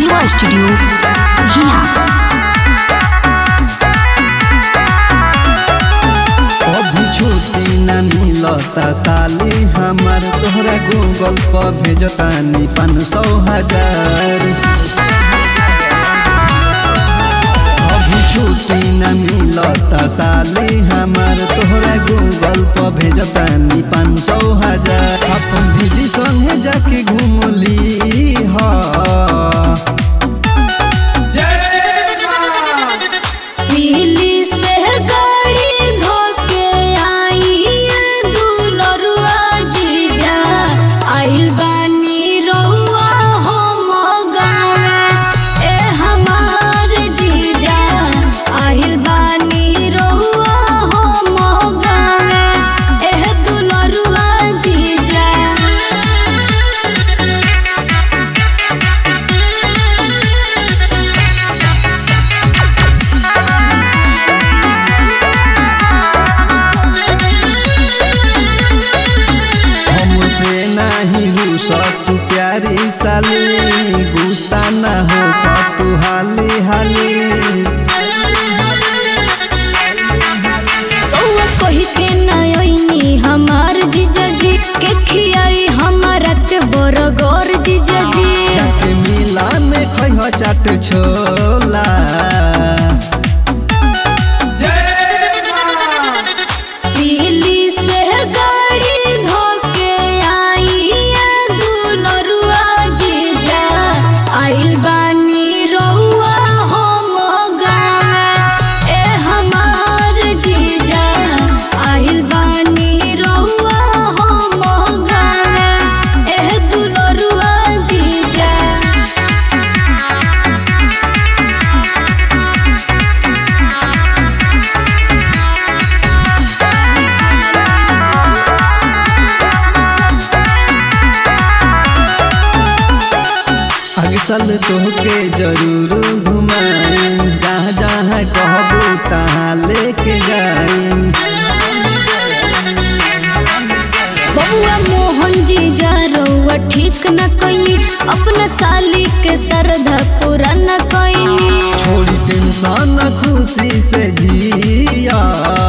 Shiva studio हिया अभी छुट्टी न मिलता साली हमार तोहरा गूगल पर भेजतानी पाँच सौ हजार अभी छुट्टी न मिलता साली हमार तोहरा गूगल पर भेजतानी पाँच सौ हजार अपन दीदी संगे जाके घूमली हा दिल्ली से गाड़ी धोके आई दुलरुआ जीजा आइल बानी रउआ हम गावे ए हमार जीजा आइल बानी रउआ हम गावे ए दुलरुआ जीजा हमसे नहीं रूस तू प्यारी साली गुस्सा न हो तू हाली हाली रउआ कही के नयनी हमार जीजा जी के खियाई हमारा के बरगोर जीजा जी जाके मिला में खह चाट छोला दिल्ली से गाड़ी धोके आई दुलरुआ जीजा आइल बानी रउआ हम गावे ए हमार जीजा आइल बानी रउआ हम गावे ए दुलरुआ जीजा अग साल तोहके जरूर घुमाई जहाँ जहाँ कहबू तहाँ लेके जाई बबुआ मोहन जी जा रउआ ठीक न कइनी अपना साली के श्रद्धा पूरा न कइनी छोड़ी टेंशन खुशी से जिया